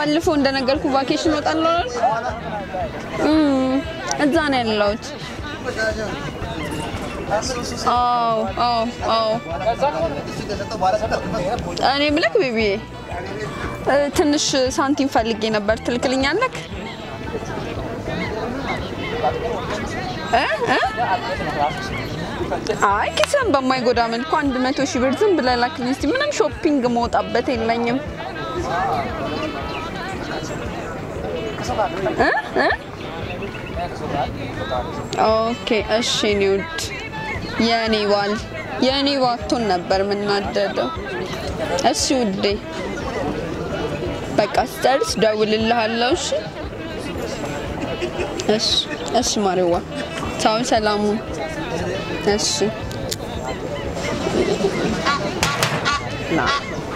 ባለፈው እንደነገርኩ ቫኬሽን እወጣለሁ አላልኩም? እም፣ እዛ ነው ያለሁት። አዎ አዎ አዎ። እኔ ምልክ ቤቢዬ እ፣ ትንሽ ሳንቲም ፈልጌ ነበር። ትልክልኛለክ? እ እ አይ ኪስን በማይጎዳ መልኩ አንድ መቶ ሺህ ብር ዝም ብለህ ላክልኝ እስኪ። ምንም ሾፒንግ መውጣበት የለኝም። እ እ ኦኬ እሺ። እኔ ውድ የእኔ ባል የእኔ ባቶን ነበር የምናደደው። እሺ ውዴ በቃ ስጨርስ ደውልልሃለሁ። እሺ እሺ እሺ ማሪዋ ቻው፣ ሰላሙ እሺ ና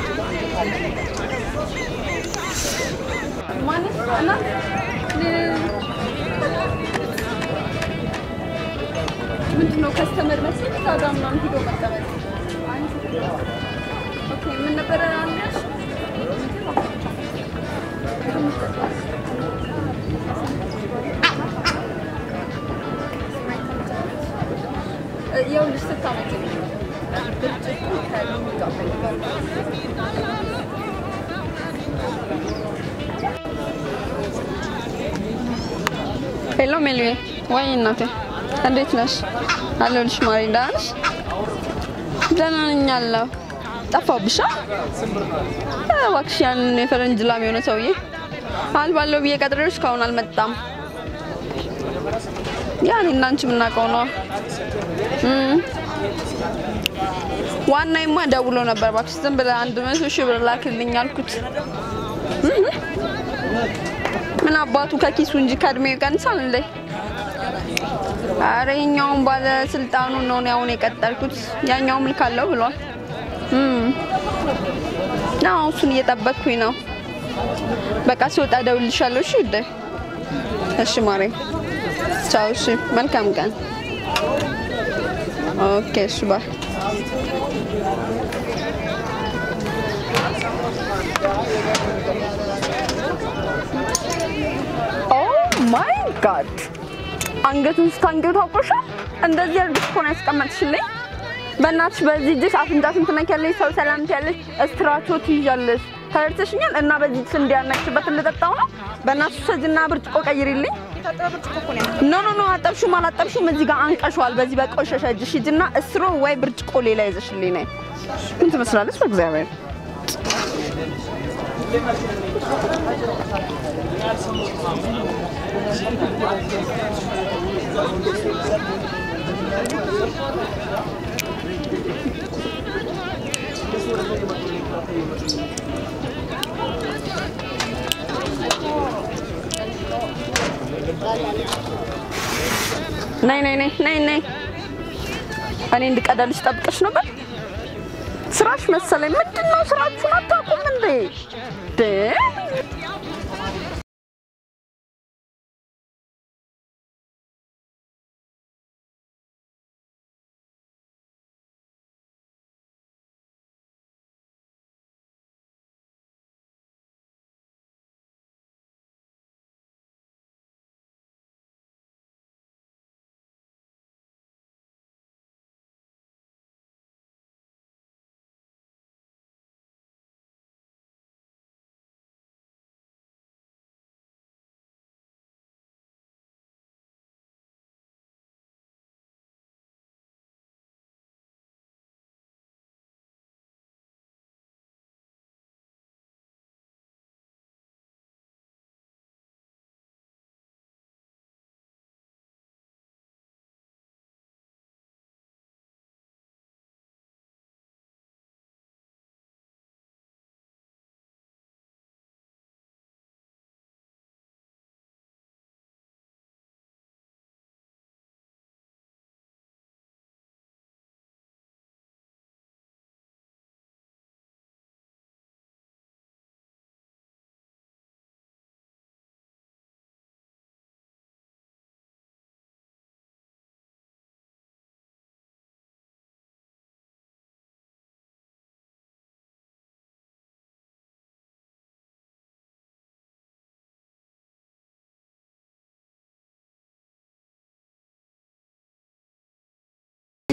ምንድነው ከስተመር መሰለኝ እዛ ጋ ምናምን ሂዶ መቀመጥ ኦኬ ምን ነበረ አንዳሽ ይኸውልሽ ስታመጪ ብርጭቆ ከሎሚ ጋር ሄሎ ሜልዬ፣ ወይ እናቴ እንዴት ነሽ? አለሁልሽ ማሪ፣ ደህና ነሽ? ደህና ነኝ አለሁ። ጠፋሁብሽ? አ እባክሽ ያንን የፈረንጅ ላም የሆነ ሰውዬ አልባለው ብዬ ቀጥሬው እስካሁን አልመጣም። ያ እኔ እና አንቺ የምናውቀው ነው። ዋናይማ ደውሎ ነበር። እባክሽ ዝም ብለህ አንድ መቶ ሺህ ብር ላክልኝ አልኩት። እህ ምን አባቱ ከኪሱ እንጂ ከእድሜው ይቀንሳል እንዴ? አረ የኛውን ባለስልጣኑ ነው እኔ አሁን የቀጠርኩት። ያኛውም ልካለው ብሏል። እም አዎ እሱን እየጠበቅኩኝ ነው። በቃ ሲወጣ እደውልልሻለሁ። እሺ ውዴ። እሺ ማሬ፣ ቻው። እሺ መልካም ቀን። ኦኬ እሺ ባይ። ኦ ማይ ጋድ አንገቱን ስታንገቱ አውቆሻል። እንደዚህ አድርገሽ እኮ ነው ያስቀመጥሽልኝ። በእናትሽ በዚህ እጅሽ አፍንጫሽን ትነኪያለሽ፣ ሰው ሰላም ትያለሽ፣ እስትራቾ ትይዣለሽ። ተረድተሽኛል። እና በዚህ እጅሽ እንዲያነክሽበት ልጠጣው ነው። በእናትሽ ሰጅና ብርጭቆ ቀይሪልኝ። ኖ ኖ ኖ፣ አጠብሹም አላጠብሹም እዚህ ጋር አንቀሸዋል። በዚህ በቆሸሸ እጅሽ ሂጂና እስሮ ወይ ብርጭቆ ሌላ ይዘሽልኝ ነይ። ምን ትመስላለች በእግዚአብሔር ነይ ነይ ነይ ነይ ነይ። እኔ እንድቀዳልሽ ጠብቀሽ ነበር። ስራሽ መሰለኝ። ምንድን ነው ስራችሁን አታውቁም እንዴ?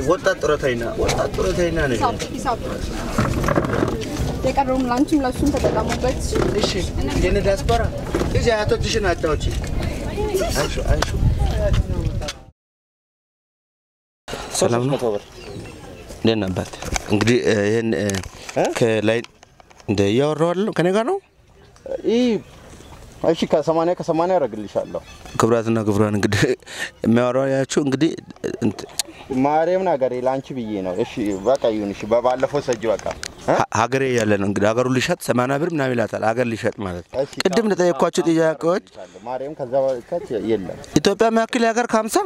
ወጣት ጡረተኛ ወጣት ጡረተኛ ነሽ። ሂሳብ የቀረውም ላንቺም ለሱም ተጠቀሙበት። እሺ የኔ ዲያስፖራ እዚህ አያቶችሽን አጫውቺ። አይሹ አይሹ ሰላም ነው። እንዴት ነህ አባት? እንግዲህ እ፣ ይህን እ፣ ከላይ እንደ እያወራሁ ከኔ ጋር ነው። ይህ እሺ ከሰማንያ ከሰማንያ ያደርግልሻለሁ። ክቡራትና ክቡራን እንግዲህ የሚያወራው ያችሁ እንግዲህ እንት- ማርያም ነገሬ ለአንቺ ብዬ ነው። እሺ በቃ ይሁን። እሺ በባለፈው ሰጅ በቃ እ? ሀ- ሀገሬ ያለ ነው እንግዲህ ሀገሩ ሊሸጥ ሰማንያ ብር ምናምን ይላታል። ሀገር ሊሸጥ ማለት ነው። እሺ፣ ቅድም እንደጠየኳቸው ጥያቄዎች ማርያም ከዛ በታች የለም። ኢትዮጵያ የሚያክል ሀገር ከሀምሳ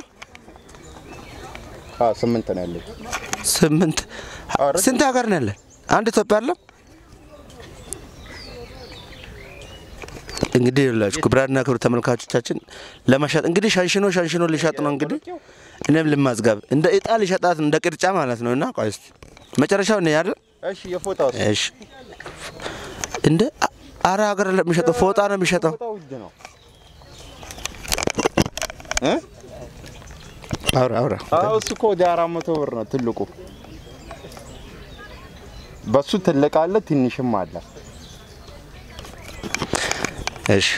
አዎ ስምንት ነው ያለች። ስምንት ኧረ ስንት ሀገር ነው ያለን? አንድ ኢትዮጵያ አለ። እንግዲህ ይኸውላችሁ ክቡራንና ክቡር ተመልካቾቻችን ለመሸጥ እንግዲህ ሸንሽኖ ሸንሽኖ ሊሸጥ ነው እንግዲህ እኔም ልማዝጋብ እንደ እጣ ሊሸጣት እንደ ቅርጫ ማለት ነው። እና ቆይ እስኪ መጨረሻው ነው ያለ እሺ የፎጣው እሺ እንደ አ- አረ ሀገር ለሚሸጠው ፎጣ ነው የሚሸጠው። ፎጣው ውድ ነው እ? አውራ አውራ አዎ እሱ እኮ ወደ አራት መቶ ብር ነው ትልቁ። በሱ ትልቅ አለ ትንሽም አለ። እሺ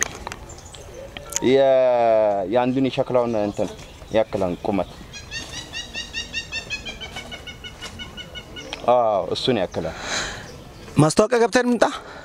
የ- የአንዱን የሸክላውን እንትን ያክላል ቁመት። አዎ እሱን ያክላል። ማስታወቂያ ገብተን ምጣ